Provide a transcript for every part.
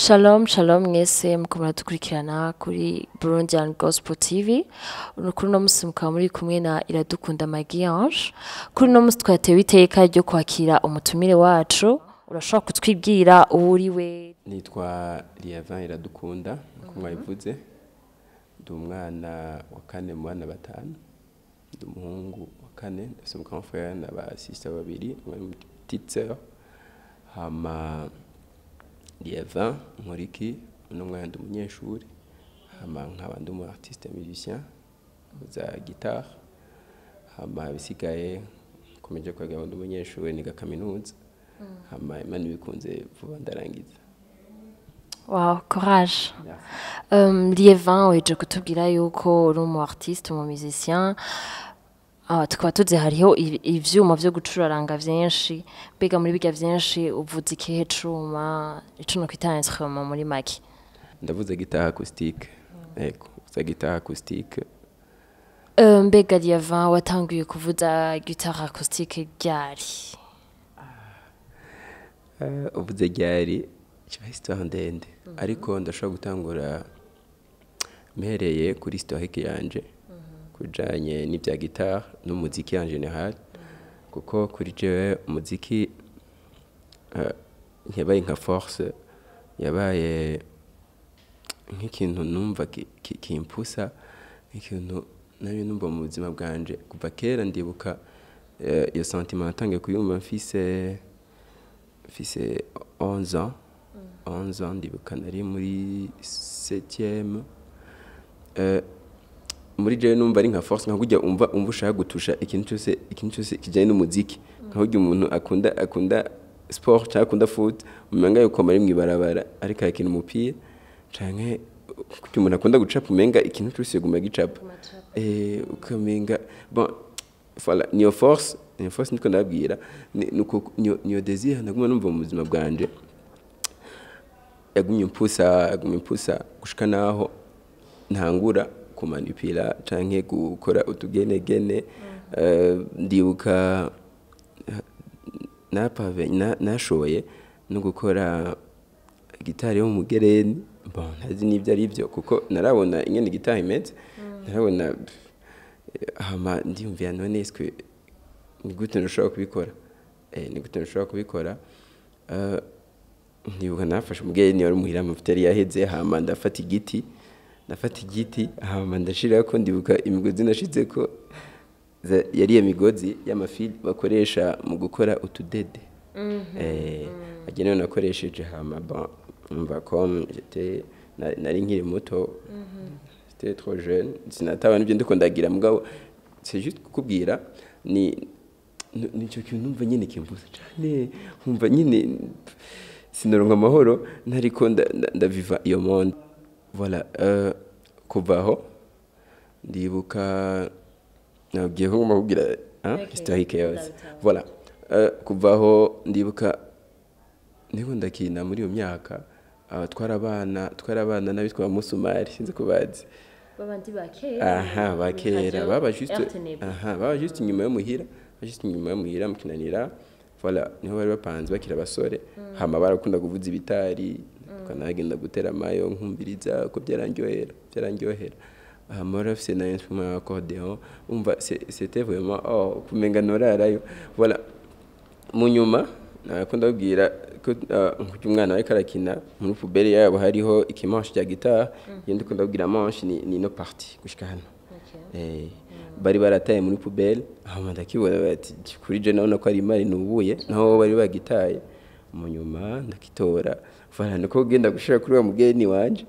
Shalom, shalom mwese muko muradukurikirana kuri Burundian Gospel TV. Uno kuri uno musi mukaba muri kumwe na Iradukunda Magie Ange. Kuri uno musi twatewe iteka ryo kwakira umutumire wacu. Urashobora kutwibwira uwo uri we? nitwa Liavan Iradukunda nkuko mwabivuze ndi umwana wa kane mu bana batanu ndi umuhungu wa kane ndafise umugrand frère na ba sister babiri umwe ni petite sœur hama Liavan Nkoriki uno mwana ndi umunyeshuri hama nkaba ndi umu artiste musicien za guitare hama bisigaye nkomeje kwiga ndi umunyeshuri niga kaminuza hama imana ibikunze vuba ndarangiza Wow, courage. Um, Lievin weje kutubwira yuko uri umu artiste, umu musicien. Ah, tukaba tuzi hariho i- ivyuma vyo gucuraranga vyinshi. Mbega muri biga vyinshi uvuza ikihe cuma? Ico no kwita instrument muri make. ndavuze gitaha acoustique ego vuza gitaha acoustique Euh, mbega Lievin watanguye kuvuza guitare acoustique ryari? Eh, uvuze ryari kiba histoire ndende ariko ndashobora gutangura mpereye kuri historique yanje kujanye n'ibya gitare n'umuziki en general kuko kuri jewe umuziki eh, ntiyabaye nka force yabaye nk'ikintu numva ki- ki- kimpusa nk'ikintu nari numva mu buzima bwanje kuva kera ndibuka eh, iyo sentiment natangiye kuyumva mfise mfise 11 ans 11 ans ndibuka nari muri 7e euh, muri jewe numva ari nka force nka kujya umva umva ushaka gutusha ikintu cyose ikintu cyose kijanye n'umuziki nka kujya umuntu akunda akunda sport cyangwa akunda foot umenga yuko mari mwibarabara ariko yakina umupira canke kujya umuntu akunda gucapa umenga ikintu cyose guma gicapa eh ukamenga bon voilà niyo force niyo force niko ndabwira ni- nuko niyo niyo désir naguma numva mu buzima bwanje yagumye impusa yagumye impusa gushika naho ntangura kumanipira canke gukora utugenegene Eh, ndibuka napave na- nashoboye no gukora gitari yo mu mugereni bon ntazi n'ibyo ari byo kuko narabona ingene gitari imeze narabona eh, hama ndiyumvira none eswe ni gute ntushobora kubikora eh, ni gute ntushobora kubikora Eh, ndibuka nafashe umugeni wari muhira amavuta yari yaheze hama ndafata igiti ndafata igiti hama ndashirako ndibuka imigozi nashizeko za- yari iyo migozi y'amafili bakoresha mu gukora utudede eh agenewe nakoresheje hama bon umva comme j'étais na- nari nkiri muto j'étais trop jeune sinataba nibyo ndiko ndagira mugabo c'est juste kukubwira ni ni- nicyo kintu numva nyine kimbuza cyane nkumva nyine sinoronka amahoro ntariko nda- nda- ndaviva iyo monde voilà euh, kuva aho ndibuka nabwiye ko ngomba kubwira hein, historique yose voilà euh, kuva aho ndibuka ndiko ndakina muri iyo myaka aba twarabana twarabana n'abitwa musumari sinzi ko bazi Babandi ba kera. aha bakera baba juste aha baba juste inyuma yo muhira juste inyuma yo muhira mukinanira voilà niho bari bapanze bakira abasore hama barakunda kuvuza ibitari kanagenda gutera amayo nkumviriza ko byarandyohera byarandyohera hama bari bafise na instrument ya accordeon umva c'est- c'était vraiment oh kumenga norarayo voilà mu nyuma nakunda kubwira ko ah, nk'uko umwana ariko arakina muri puberi yabo hariho ikimanshi cya gitari iyo ndi kunda kubwira manshi ni ni ino parti gushika hano Eh, bari barataye muri puberi hama ndakibona bati kuri je nabona ko ari imari nubuye naho bari bagitaye mu nyuma ndakitora voilà niko genda gushira kuri wa mugeni wanje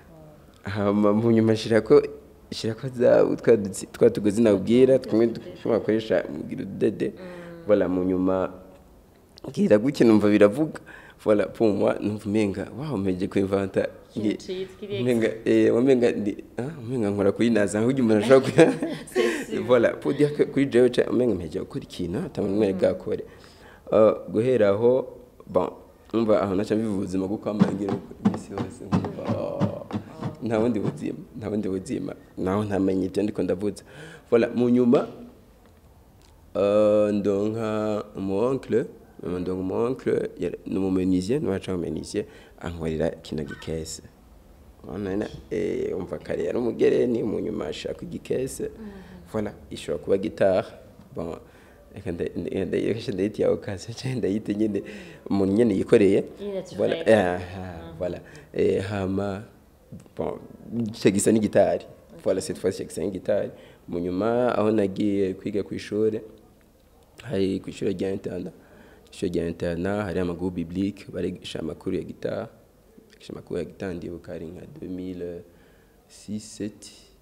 hama mu nyuma shirako shirako za twa dutsi- twa tugozi nabwira tumwe dushobora gukoresha mugira udede voilà mu nyuma bwira gutya numva biravuga voilà pour moi numva umenga wow meje kuinventa Ikintu citwa umenga eh umenga ndi ah umenga nkora kuyinaza nk'ugiye umuntu ashobora kuya voilà pour dire que kuri jewe cha umenga meje gukora ikintu atamwe bwakore uh, guhera aho bon umva aho naca mbivuza ubuzima bwo kwamangira imisi yose nkumva oh, nta bundi buzima nta bundi buzima naho ntamenye ibyo ndiko ndavuza voilà mu nyuma uh, ndonka umu oncle donc mon oncle yari- ni umumenuisier niwaca umumenuisier ankorera kino gikese Urabona, eh, umva kare yari umugereni mu nyuma ashaka igikese voilà ishobora kuba gitari bon reka nda- nda- nda- reka ndayita ya occasion cyangwa ndayita nyine umuntu nyine yikoreye Nyine tu voilà fais. ah, voilà Eh, hama bon icyo gisa n'igitari voilà cette fois gisa n'igitari mu nyuma aho nagiye kwiga ku ishuri hari ku ishuri rya interna ishuri rya interna hari amaguru biblique barigisha amakuru ya gitari barigisha amakuru ya gitari ndibuka hari nka 2006 7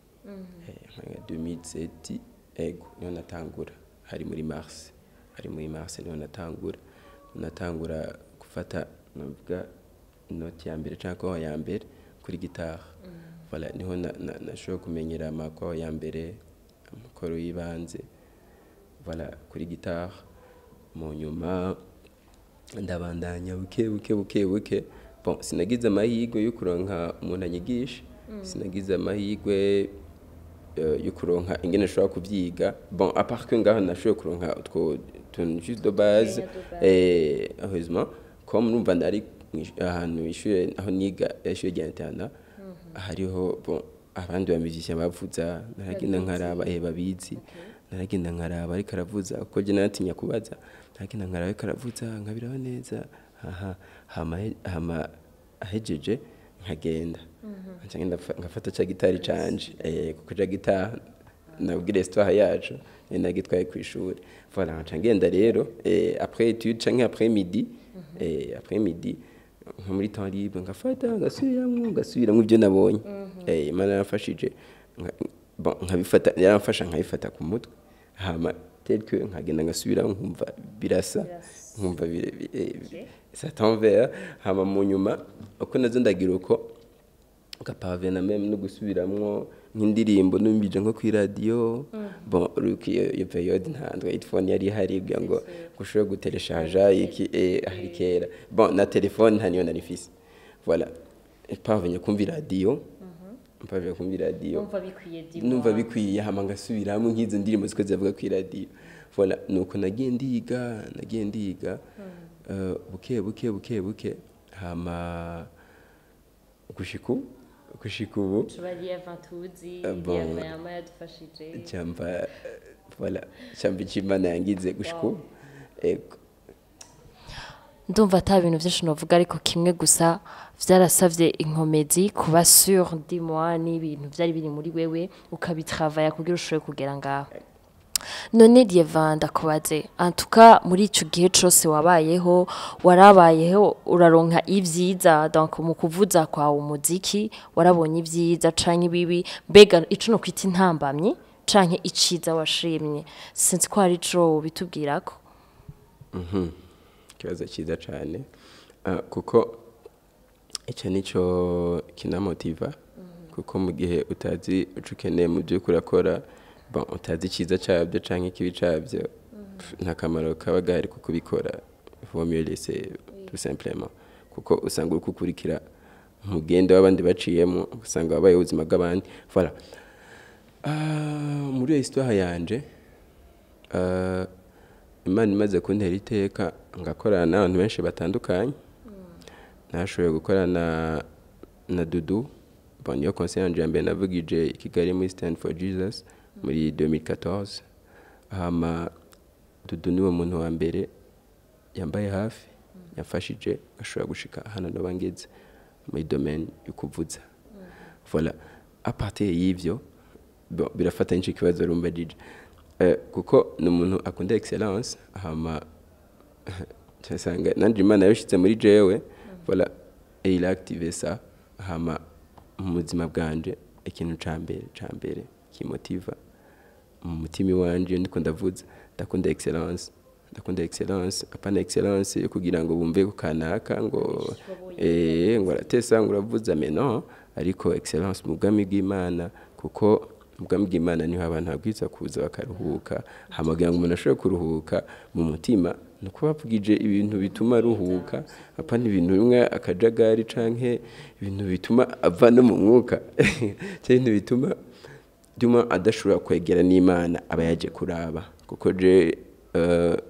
nka 2007 ego niho natangura hari muri mars hari muri mars niho natangura natangura gufata navuga inoti ya mbere cyangwa kwaho ya mbere kuri gitari voilà niho na- na- nashoboye kumenyera amakwaho ya mbere amakoro y'ibanze voilà kuri gitari mu nyuma ndabandanya buke buke buke buke bon sinagize amahirwe yo kuronka umuntu anyigisha sinagize amahirwe eh, yo kuronka ingene nshobora kubyiga bon à part que ngaho nashoboye kuronka utwo tuntu juste de base de base. eh heureusement comme numva ndari mwish- ahantu ishure aho niga ishure rya interna hariho bon abandi ba musiciens bavuza naragenda nkaraba eh babizi naragenda nkaraba ariko aravuza kuko je naratinya kubaza naragenda nkaraba ariko aravuza nkabiraba neza aha hama he- hama ahejeje nkagenda nca ngenda fa- ngafata ca gitari canje eh kuko ca gitari nabwire histoire yacu eh, nagitwaye ku ishuri voilà nca ngenda rero eh, après étude canke après midi eh, après midi nko muri temps libre ngafata ngasubiramwo ngasubiramwo ibyo nabonye eh, imana yaramfashije nka- bon, nkabifata yaramfasha nkabifata ku mutwe hama tel que nkagenda ngasubiramo nkumva birasa nkumva bire- bi- eh, ça t'envers hama mu nyuma uko nazo ndagira uko gapavena meme no gusubiramwo nk'indirimbo numvije nko kuri radio bon uruko iyo iyo periode nta smartphone yari ihari kugira ngo ushobore gutereshaja iki eh, hari kera bon na telefone nta niyo nari mfise voilà pavenya kumva radio pavenya kumva radio Numva bikwiye di numva bikwiye hama ngasubiramo nk'izo ndirimbo ziko zivuga kuri radio voilà nuko nagiye ndiga nagiye ndiga eh, buke buke buke buke hama gushika ubu gushika ubu tubariye vantuzi Ah, bon. yama yama yadufashije cyamba voilà cyamba ikimana yangize gushika ubu ego ndumva ata bintu byinshi navuga ariko kimwe gusa byarasabye inkomezi kuba sur dis-moi n'ibintu byari biri muri wewe ukabitravaya kugira ushobore kugera ngaho none Dieva ndakubaze antuka muri icyo gihe cyose wabayeho warabayeho uraronka ibyiza donc mu kuvuza kwawe umuziki warabonye ibyiza canke ibibi mbega ico no kwita intambamyi canke iciza washimye sinzi ko hari ico bitubwirako Mhm. ikibazo cyiza cyane Ah, kuko icyo nicyo kinamotiva kuko mu gihe utazi icyo ukeneye mu byo urakora bon, utazi icyiza cyabyo cyangwa ikibi cyabyo pf, nta kamaro kaba gahari ko kubikora vaut mieux laisser tout simplement kuko usanga uri gukurikira umugende w'abandi baciyemo usanga wabaye ubuzima bw'abandi voilà Ah, muri iyo histoire yanje ah, imana imaze kuntera iteka ngakorana n'abantu benshi batandukanye nashoboye gukorana na dudu bon niyo konse yanje ya mbere navugije i kigali muri stand for jesus muri 2014 hama dudu niwe muntu wa mbere yambaye hafi yamfashije ashobora gushika hano noba ngeze muri domaine yo kuvuza voilà a partir y'ivyo bon, birafata n'icyo kibazo rumbajije eh, kuko ni umuntu akunda excellence hama cyasanga nanje imana yabishyize muri jewe voilà et il a activé ça hama mu buzima bwanje ikintu ca mbere ca mbere kimotiva mu mutima iwanje iyo ndiko ndavuza ndakunda excellence ndakunda excellence apana excellence yo kugira ngo bumve ko kanaka ngo eh ngo aratesa ngo uravuza mais non ariko excellence mu bwami bw'Imana kuko mu bwami bw'Imana niho abantu habwiza kuza bakaruhuka hamagira ngo umuntu ashobore kuruhuka mu mutima ni uko bavugije ibintu bituma aruhuka apana ibintu bimwe akajagari canke ibintu bituma ava no mu mwuka cyangwa ibintu bituma bituma adashobora kwegera n'imana aba yaje kuraba kuko je eh,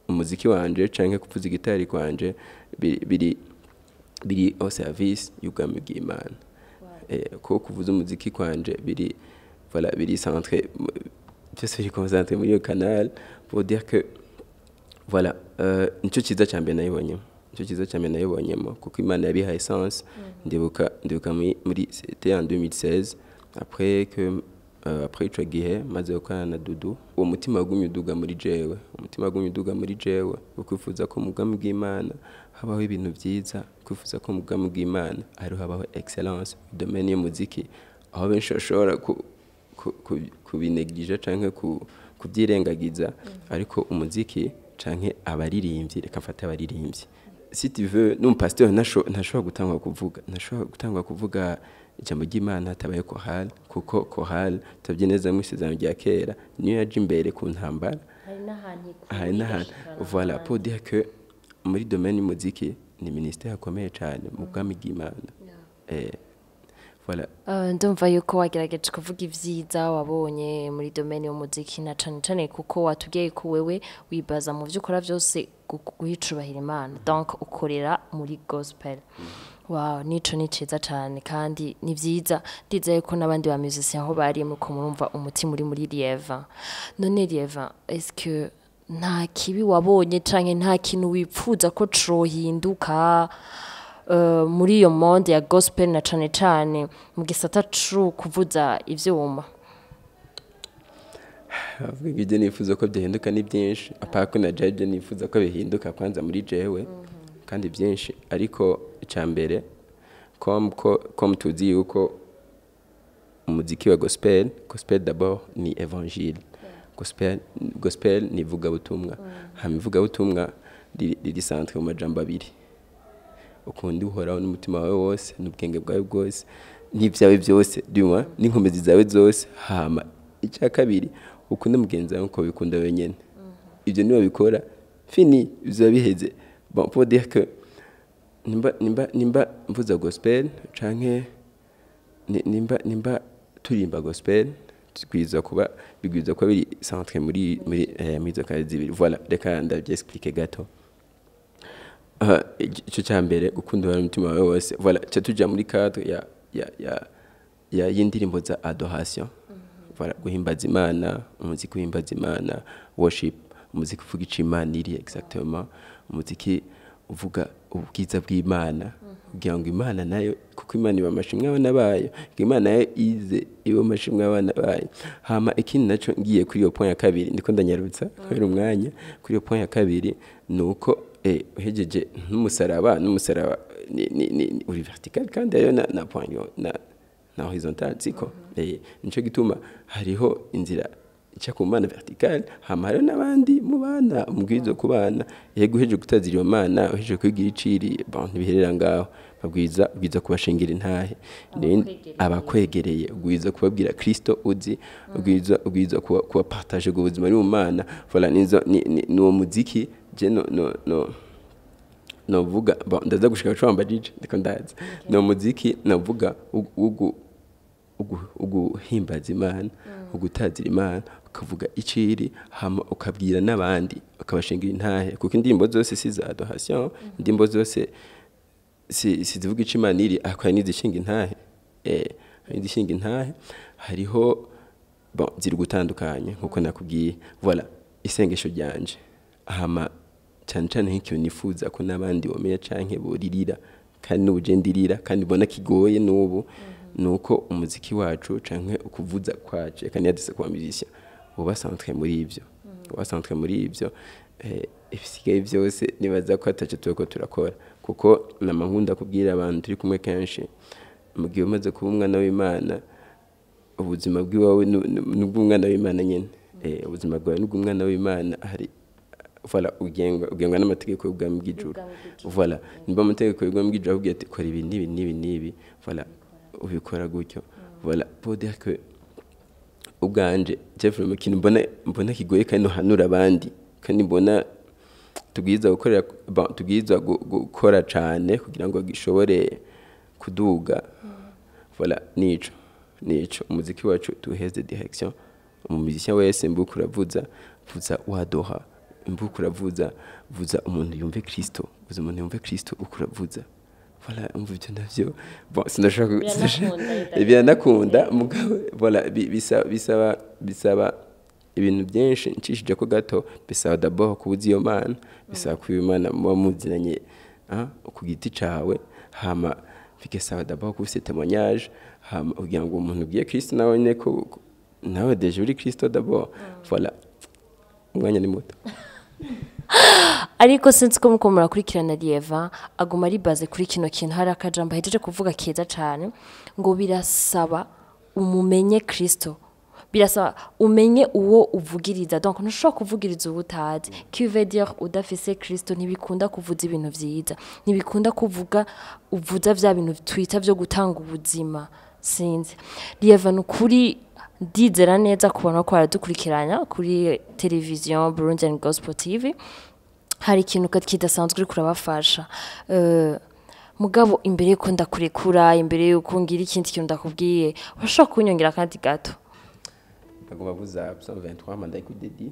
umuziki wanje canke kuvuza igitari kwanje biri biri, biri au service y'ubwami bw'imana eh, ko kuvuza umuziki kwanje biri voilà biri centré mu- byose biri concentré muri iyo canal pour dire que voilà euh, nicyo cyiza cya mbere nayibonyemo nicyo cyiza cya mbere nayibonyemo kuko imana yabihaye essence ndibuka ndibuka muri muri c'était en 2016 après que euh, après ico gihe maze gukorana na dudu uwo mutima wagumye uduga muri jewe umutima wagumye uduga muri jewe ukwifuza ko mu bwami bw'imana habaho ibintu byiza kwifuza ko mu bwami bw'imana ariho habaho excellence domaine y'umuziki aho benshi bashobora ku- ku- ku- kubinegirija canke ku- kubyirengagiza ariko umuziki canke abaririmbyi reka mfate abaririmbyi si tu veux n'umupasiteri ntasho- ntashobora gutangwa kuvuga ntashobora gutangwa kuvuga ijambo ry'imana hatabaye kohal kuko kohal turavye neza mu isezerano rya kera niyo yaje imbere ku ntambara hari n'ahantu hari n'ahantu voilà pour dire que muri domaine y'umuziki ni ministère akomeye cyane mu bwami bw'imana eh voilà Uh, ndumva yuko wagerageje kuvuga ivyiza wabonye muri domaine y'umuziki na cane cane kuko watubwiye ko wewe wibaza mu vyo ukora vyose gu- guhicubahira imana donc ukorera muri gospel wow nico ni ciza cane kandi ni vyiza ndizeye ko n'abandi ba musiciens aho bari muko murumva umutima uri muri lieva none lieva est-ce que nta kibi wabonye canke nta kintu wipfuza ko cohinduka uh, muri iyo monde ya gospel na cane cane mu gisata cu kuvuza ivyuma avuga ngo ibyo nifuza ko byahinduka ni byinshi apaka ko na jaje nifuza ko bihinduka kwanza muri jewe kandi byinshi ariko icya mbere com ko com tuzi yuko umuziki wa gospel gospel d'abord ni evangile gospel gospel ni ivugabutumwa hama ivugabutumwa riri riri centre mu majambo abiri ukundi uhoraho n'umutima wawe wose n'ubwenge bwawe bwose n'ibyawe byose duma n'inkomezi zawe zose hama icya kabiri ukunde mugenzi wawe uko bikunda wenyine ibyo niba bikora fini bizaba biheze bon pour dire que nimba nimba nimba mvuza gospel canke ni- nimba nimba turimba gospel tugwiza kuba bigwiza kuba biri centre muri muri eh, muri izo kazi zibiri voilà reka ndabyexplique gato Aha, icyo cya mbere gukunda abantu umutima wawe wose voilà cyo tujya muri cadre ya ya ya ya y'indirimbo za adoration voilà guhimbaza imana umuziki uhimbaza imana worship umuziki uvuga icyo imana iri exactement umuziki uvuga ubwiza bw'imana kugira ngo imana nayo kuko imana iba amashimwe abana bayo ngo imana nayo ize iba amashimwe abana bayo hama ikindi nacyo ngiye kuri iyo point ya kabiri ndiko ndanyarutsa kubera umwanya kuri iyo point ya kabiri ni uko eh, uhejeje n'umusaraba n'umusaraba ni, ni, ni, ni uri vertical kandi hariyo na, na point yo- na, na horizontal siko eh, nico gituma hariho inzira ica ku mana vertical hama hariho n'abandi mu bana mubwirizwa ku bana yego uhejeje gutazira iyo mana uhejeje kwigira iciri bon ntibiherera ngaho babwiza ubwiza kubashingira intahe Ni- abakwegereye ubwiza kubabwira kristo uzi ubwiza ubwiza kuba kuba partage ubwo buzima ari mu mana voilà nizo ni, ni, ni uwo muziki je no no no novuga bon ndaza gushika cwamba jije ndiko ndazi no muziki novuga ugu ugu uguhimbaza imana ugutazira imana ukavuga iciri hama ukabwira n'abandi ukabashingira intahe kuko indirimbo zose si za adoration indirimbo zose si sizivuga ico imana iri akora n'izishinga intahe eh hari izishinga intahe hariho bon ziri gutandukanye nkuko nakubwiye voilà isengesho ryanje hama cyane cyane nk'ikintu nifuza ko n'abandi bomenya canke boririra kandi n'ubu je ndirira kandi mbona kigoye n'ubu ni uko umuziki wacu canke ukuvuza kwacu reka ntiyadise kuba musicien uba centre muri ivyo uba centre muri ivyo eh, ibisigaye byose nibaza ko ataco turiko turakora kuko nama nkunda kubwira abantu turi kumwe kenshi mu gihe umaze kuba umwana w'imana ubuzima bw'iwawe nu- nu- n'ubw'umwana w'imana nyine Eh, ubuzima bwawe n'ubw'umwana w'imana hari voilà ugengwa ugengwa n'amategeko y'ubwami bw'ijuru voilà nimba amategeko y'ubwami bw'ijuru akubwira ati kora ibi n'ibi n'ibi n'ibi voilà ubikora gutyo voilà pour dire que ubwanje Jeffrey mu kintu mbona mbona kigoye kandi nohanura abandi kandi mbona tubwiza gukorera bon, tubwiza gu- gukora cane kugira ngo gishobore kuduga voilà nico nico umuziki wacu tuheze direction umuzicien wese mbuka uravuza vuza wadoha imvuka uravuza vuza umuntu yumve kristo vuza umuntu yumve kristo uko uravuza voilà umva ibyo navyo bon sinashaka Biranakunda, biranakunda mugabo voilà bi- bisaba bisaba bisaba ibintu byinshi ncishije ko gato bisaba d'abord kubuza iyo mana bisaba kuba imana muba muziranye ah, ku giti cawe hama bigasaba d'abord kuba ufite témoignage hama kugira ngo umuntu ubwiye kristo nawe nyine ko ko- nawe deje uri kristo d'abord voilà umwanya ni muto ariko sinzi ko muko murakurikirana Lieva aguma ari baze kuri kino kintu hari akajambo ahejeje kuvuga keza cyane ngo birasaba umumenye Kristo birasaba umenye uwo uvugiriza donc ntushobora kuvugiriza uwo utazi qui veut dire udafise Kristo ntibikunda kuvuza ibintu vyiza ntibikunda kuvuga uvuza vya bintu twita vyo gutanga ubuzima sinzi Lieva ni ukuri ndizera neza kubona ko baradukurikiranya kuri televiziyo Burundian Gospel TV hari ikintu ka- kidasanzwe uri kurabafasha Eh, mugabo imbere yuko ndakurekura imbere yuko ngira ikindi kintu ndakubwiye urashobora kunyongera akandi gato agomba kuza 123 manda ikudedi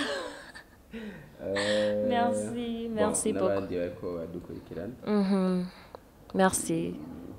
Merci, merci beaucoup. n'abandi bariko badukurikirana merci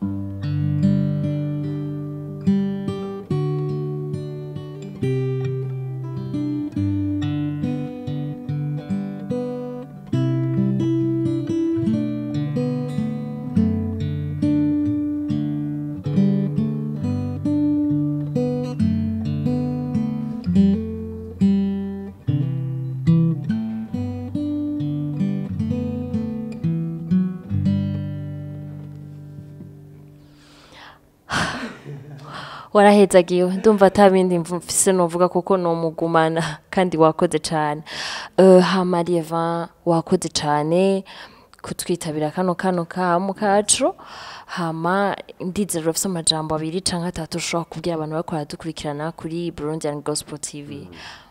warahezagiwe ndumva ata bindi mfise novuga kuko nomugumana kandi wakoze cyane uh, hama Lieva wakoze cyane kutwitabira kano kano kamu kacu hama ndizera ufise amajambo abiri canke atatu ushobora kubwira abantu bariko baradukurikirana kuri Burundian Gospel TV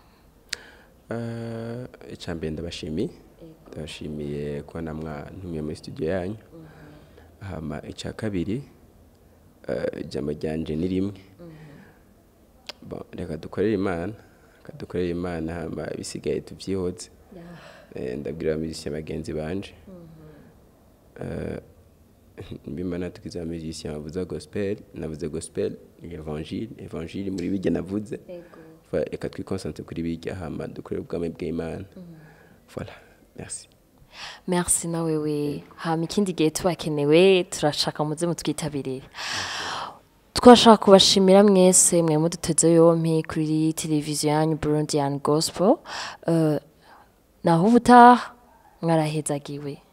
Eh, icya mbere ndabashimiye ndabashimiye kuba namwa ntumiye muri studio yanyu hama icya kabiri eh, ijambo ryanje ni rimwe Bon, reka dukorere imana reka dukorere imana hama bisigaye tubyihoze Eh, ndabwira abamizisiya bagenzi banje Eh, mbimana tukiza abamizisiya bavuza gospel navuze gospel ni evangile evangile muri bijya navuze Voilà, reka twikonsantre kuri bijya hama dukorere ubwami bw'imana voilà merci merci na wewe hama ikindi gihe tubakenewe turashaka muze mutwitabirire twashaka kubashimira mwese mwe muduteze yompi kuri televiziyo yanyu Burundian Gospel uh, naho ubutaha mwarahezagiwe